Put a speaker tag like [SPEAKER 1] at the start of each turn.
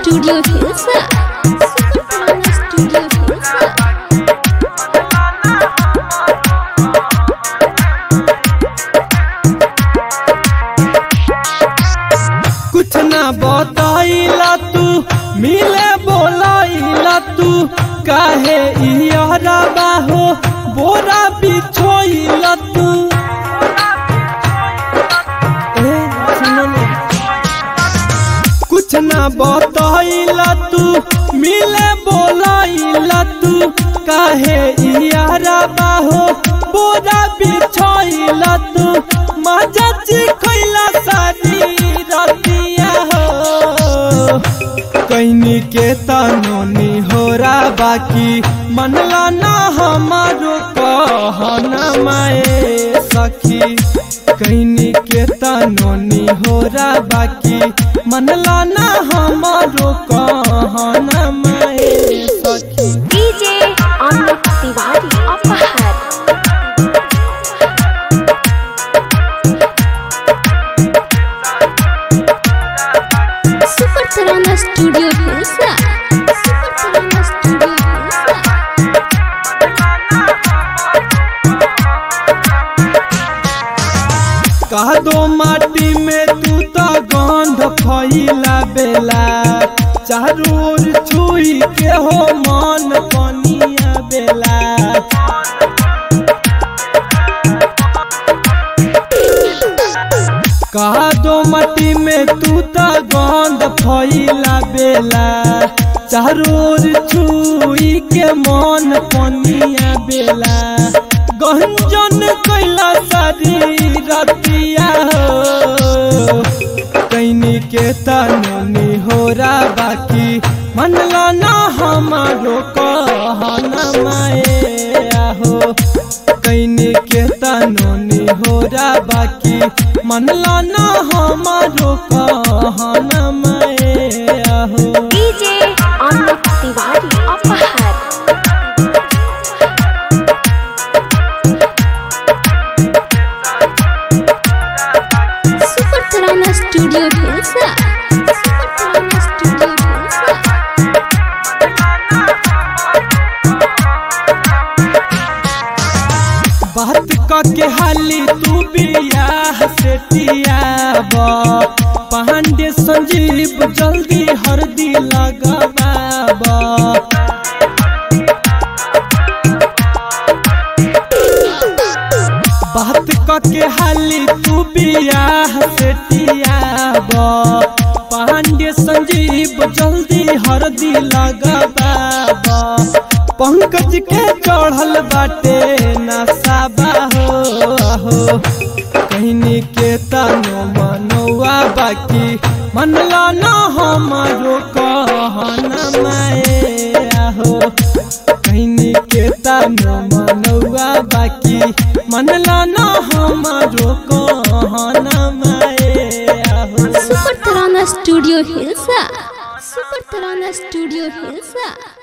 [SPEAKER 1] Studio Hilsa. Super Tarana Studio Hilsa.
[SPEAKER 2] कुछ ना बताइला तू मिले बोलाइला तू काहे इहरा बाहो बोरा बिछोइला तू ए, सुनो ना। कुछ ना बताइला तू मिले बोलाइला तू काहे इहरा बाहो बोरा बिछोइला तू मजा चिखइला सारी रतिया हो कैनी के तनोनी होरा बाकी मनला ना हमारो कहना माए सखी कैनी के तनोनी होरा बाकी मनला ना हमारो कहना माए सखी
[SPEAKER 1] DJ Amit Tiwari Apahar. Super Tarana Studio Hilsa. Super Tarana Studio Hilsa.
[SPEAKER 2] कह दो माटी में तू तो गंध फैला बेला चारू ओर छुई के हो मन पनिया बेला कह दो माटी में तू तो गंध फैला बेला चारू ओर छुई के मन पनिया बेला गंजन कैला सारी रतिया हो कैनी के तननी होरा बाकी मनला ना हमारो कहना माए आहो कैनी के तननी होरा बाकी मनला ना हमारो कहना माए आहो
[SPEAKER 1] DJ Amit Tiwari Apahar. Super Tarana Studio Hilsa. Super Tarana Studio Hilsa.
[SPEAKER 2] बात क के हाली तू बियाह से तियाब पांडे संजीव जल्दी हरदी लगवाब बात क के हाली तू बियाह से तियाब पांडे संजीव जल्दी हरदी लगवाब पंकज के चढ़ल बाटे नसाबा हो हो कहनी के तनो मनोआ बाकी मनला न हमारो कहना माए आहो कहनी के तनो मनोआ बाकी मनला न हमारो कहना माए आहो
[SPEAKER 1] Super Tarana Studio Hilsa. Super Tarana Studio Hilsa.